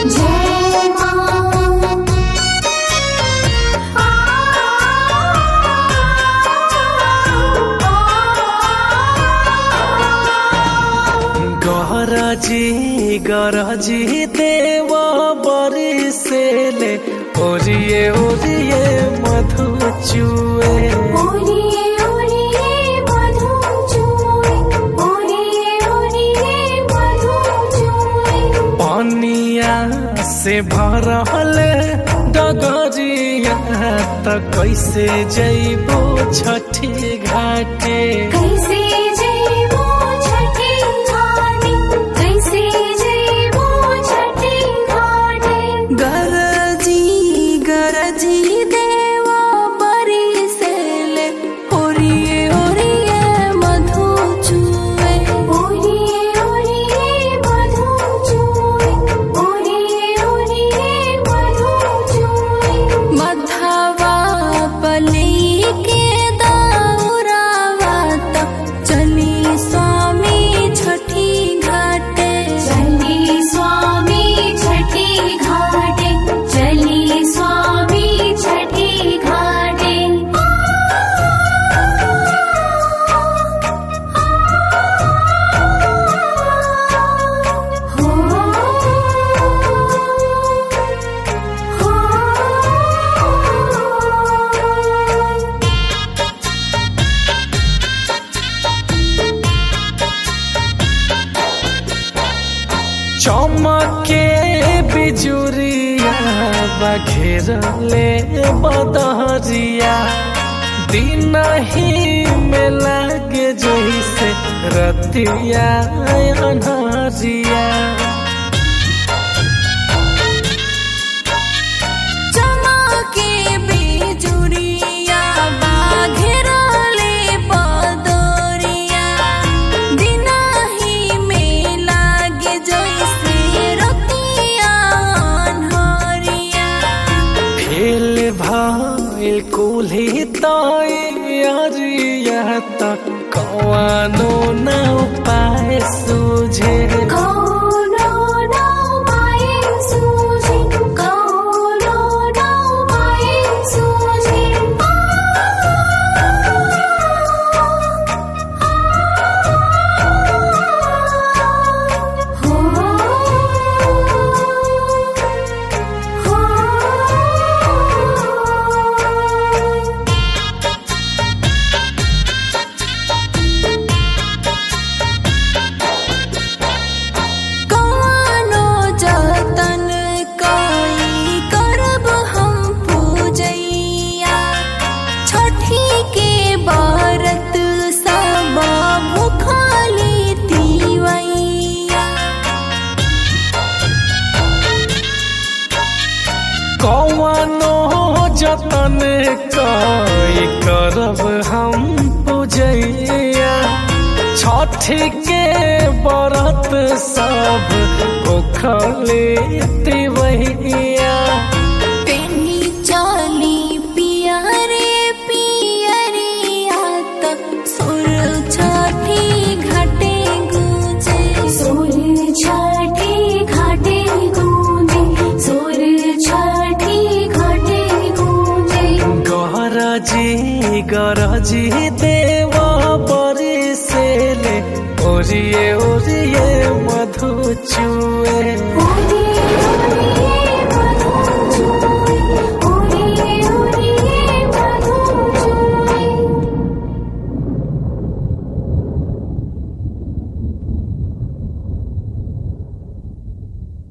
जय मां गरजी गरजी देव बरिसेले ओरिए ओरिए मधु चुए ओरिए ओरिए मधु चूए ओरिए ओरिए मधु चूए पनिया से भरल डगरिया त कैसे जइबो छठी घाटे कैसे जइबो छठी घाटी कैसे जइबो छठी घाटी गरजी गरजी देवा बरिसेले ओरिए ओरिए मधु चुए ओरिए ओरिए मधु चूए ओरिए ओरिए मधु चूए मधवा पली के दाउरावा त चली स्वामी छठी घाटे चली स्वामी छठी घाटे चली स्वामी छठी घाटे हो हो चमके बिजुरिया बघेरले बदहरिया दिन ही में लागे जैसे रतिया अनहरिया चमके बिजुरिया बाघेरले बदरिया दिनही में लागे जैसे रतिया अन्हरिया फेल भइल कुल्ही तैयारिया त कवानो न उपाय सुझे कौनो नौ माये सूझे कौनो नौ माये सूझे हो हो कौनो जतन कई करब हम पूजैया छठी के बरत सब भुखली तिवैया कौनो जतन कई करब हम पूजैया छठ के बरत सब भूखले तिवैया पेन्ही चली पियरे पियरिया त सुर छठी घटे गुजे सूर्य छठी घाटे गूंजे सूर्य छठी घाटे गूंजे गरजी गरजी देव बरिसेले ओरिए ओरिए मधु चुए